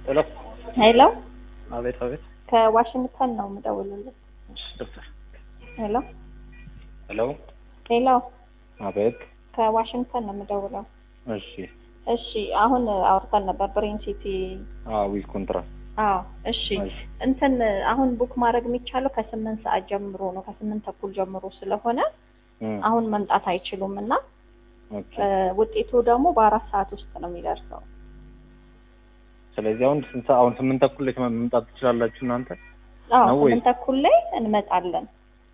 ሄሎ ሄሎ አቤት አቤት ከዋሽንግተን ነው የምደውልልህ። ዶክተር ሄሎ ሄሎ ሄሎ አቤት ከዋሽንግተን ነው የምደውለው። እሺ እሺ አሁን አውርተን ነበር ብሬን ሲቲ። አዎ ዊዝ ኮንትራት አዎ እሺ እሺ እንትን አሁን ቡክ ማድረግ የሚቻለው ከስምንት ሰዓት ጀምሮ ነው ከስምንት ተኩል ጀምሮ ስለሆነ እም፣ አሁን መምጣት አይችሉም እና ኦኬ እ፣ ውጤቱ ደግሞ በአራት ሰዓት ውስጥ ነው የሚደርሰው። ስለዚህ አሁን ስንት ሰዓት አሁን ስምንት ተኩል ላይ መምጣት ትችላላችሁ እናንተ አዎ ነው ወይ? ስምንት ተኩል ላይ እንመጣለን።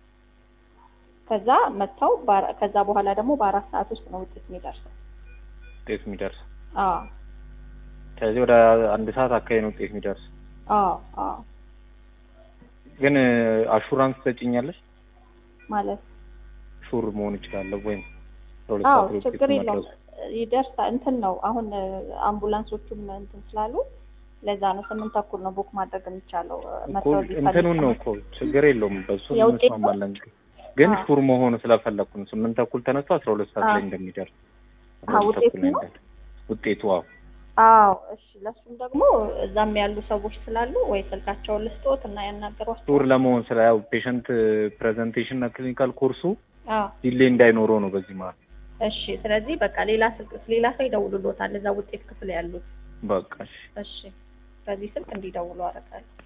ከዛ መጥተው በአራ- ከዛ በኋላ ደግሞ በአራት ሰዓት ውስጥ ነው ውጤት የሚደርሰው። ውጤት የሚደርስ አዎ ስለዚህ ወደ አንድ ሰዓት አካባቢ ነው ውጤት የሚደርስ አዎ አዎ ግን አሹራንስ ትሰጪኛለሽ ማለት ሹር መሆን ይችላለሁ ወይም ለሁለት አዎ ሰዓት ላይ ውጤቱ ችግር የለውም መድረሱ ይደርሳል። እንትን ነው አሁን እ፣ አምቡላንሶቹም እንትን ስላሉ ለዛ ነው ስምንት ተኩል ነው ቡክ ማድረግ የሚቻለው እ፣ እኮ መተው ቢፈልጉ እንትኑን ነው እኮ ችግር የለውም በሱ የውጤት ነው? እንስማማለን ግን አዎ። ሹር መሆኑ ስለፈለኩ ነው ስምንት ተኩል ተነስቶ አስራ ሁለት ሰዓት አዎ። ላይ እንደሚደርስ አዎ፣ አስራ ሁለት ውጤቱ ተኩል ላይ ነው? እንደሚደርስ ውጤቱ አዎ አዎ እሺ። ለሱም ደግሞ እዛም ያሉ ሰዎች ስላሉ ወይ ስልካቸውን ልስጦት እና ያናገሯቸው። ሹር ለመሆን ስለ ያው ፔሸንት ፕሬዘንቴሽን እና ክሊኒካል ኮርሱ አዎ ዲሌ እንዳይኖረው ነው በዚህ መሀል እሺ። ስለዚህ በቃ ሌላ ስልክ ሌላ ሰው ይደውሉሎታል እዛ ውጤት ክፍል ያሉት። በቃ እሺ እሺ በዚህ ስልክ እንዲደውሉ አደርጋለሁ።